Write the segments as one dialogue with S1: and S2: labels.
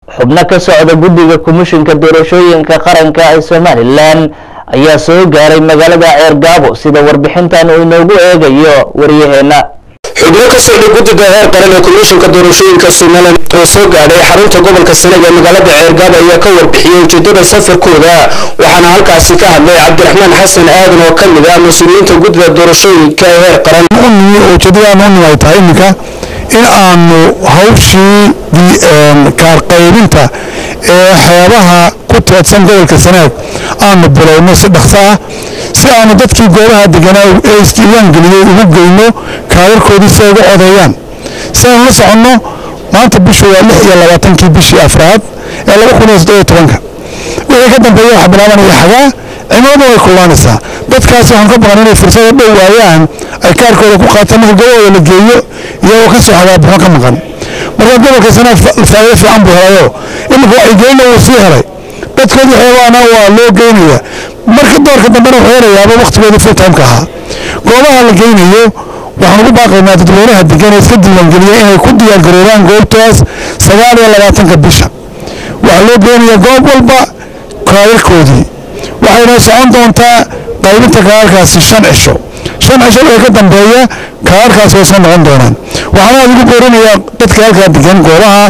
S1: xubno ka socda guddiga komishinka doorashooyinka qaranka ee somalilan ayaa soo gaaray magaalada ceergaabo sida warbixintan uu inoogu eegayo waryaheena
S2: xubno ka socda guddida heer qaran ee komishinka doorashooyinka somalilan oo soo gaadhay xarunta gobolka sanaag ee magaalada ceergaabo ayaa ka warbixiyey ujeedada safarkooda waxaana halkaasi ka hadlay cabdiraxmaan xasan aadan oo ka mid ah mas-uuliyiinta guddida doorashooyinka ee heer qaran
S3: ujeedadaan u nimay tahay iminka in aanu hawshii kaarqaybinta ee xeebaha ku teedsan gobolka sanaag aanu bilowno si dhaqso ah si aanu dadkii goobaha deganaa ee isdiiwaan geliyey ugu geyno kaadarkoodii si ay ugu codeeyaan si aanu la soconno maanta bishu waa lix iyo labaatankii bishii afraad ee laba kun iyo saddeed iyo tobanka wixii ka dambeeya waxaa bilaabanaya xagaa cimiladu way kullaanaysaa dadkaasi waxaan ka baqan inay fursada dhow waayaan ay kaarkooda ku qaataan marka gobahooda la geeyo iyagoo ka soo xagaabuxo ka maqan marka gobolka sanaag faa'iido fiican buu helayo iminka wacyigelina wuu sii helay dadkoodii xeebaana waa loo geynaya marka doorka dambena wuxuu helayaaba wakhtigoodii full timeka ahaa goobaha la geynayo waxaan ugu baaqaynaa dadweynaha degan ee iska diiwaangeliya inay ku diyaargaroobaan goobtaas sagaal iyo labaatanka bisha waxaa loo geynayaa goob walba kaadarkoodii waxayna socon doontaa qaybinta kaarkaasi shan cisho shan cisho wixii ka dambeeya kaarkaasi way soo noqon doonaan waxaana aad ugu boorinayaa dadka halkaa degan goobaha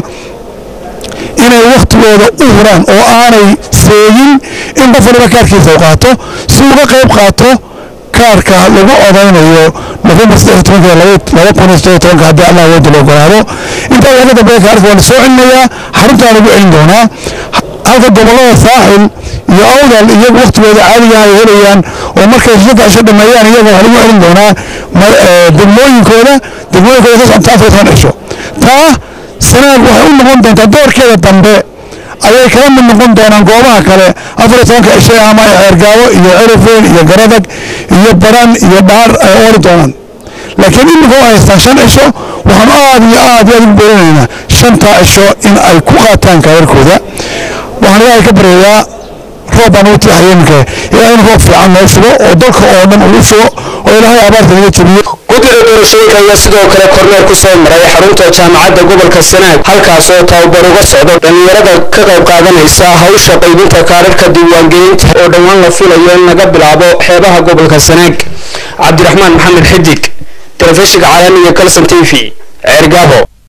S3: inay wakhtigooda u huraan oo aanay seegin in qof waliba kaarkiisa u qaato si uga qayb qaato kaarka lagu odaynayo nofembar saddex tobanka laba kun iyo saddeed tobanka haddii allah wooda la ogolaado intaa wixii ka dambeeya kaarka waa la soo celinayaa xaruntaa lagu celin doonaa halka gobollada saaxil iyo awdal iyagu wakhtigooda caadiga ay helayaan oo markay saddex cisho dhameeyaan iyaga wax lagu celin doonaa degmooyinkooda degmooyinkooda ka soconta afar toban cisho taa sanaag waxay u noqon doontaa doorkeeda dambe ayay kala mid noqon doonaan goobaha kale afar iyo tobanka cishay ama ay ceergaabo iyo cerifeen iyo garadag iyo baran iyo dhaar ay ooli doonaan laakiin iminka u haystaan shan cisho waxaan aad iyo aad iyo aad ugu boorinaynaa shantaa cisho in ay ku qaataan kaadarkooda waxaan ilaahay ka baryayaa roob baan ugu tiixaya iminka ilaa in roob fiican noo shubo oo dalka oo dhan uu shubo oo ilaahay abaarta naga jebiyo
S2: guddida doorashooyinka ayaa sidoo kale korneer ku soo maray xarunta jaamacadda gobolka sanaag halkaas oo tababar uga socdo dhallinyarada ka qayb qaadanaysa hawsha qaybinta kaararka diiwaangelinta oo dhowaan la filayo in laga bilaabo xeebaha gobolka sanaag cabdiraxmaan maxamed xidig telefishinka caalamiga kalson t v ceergaabo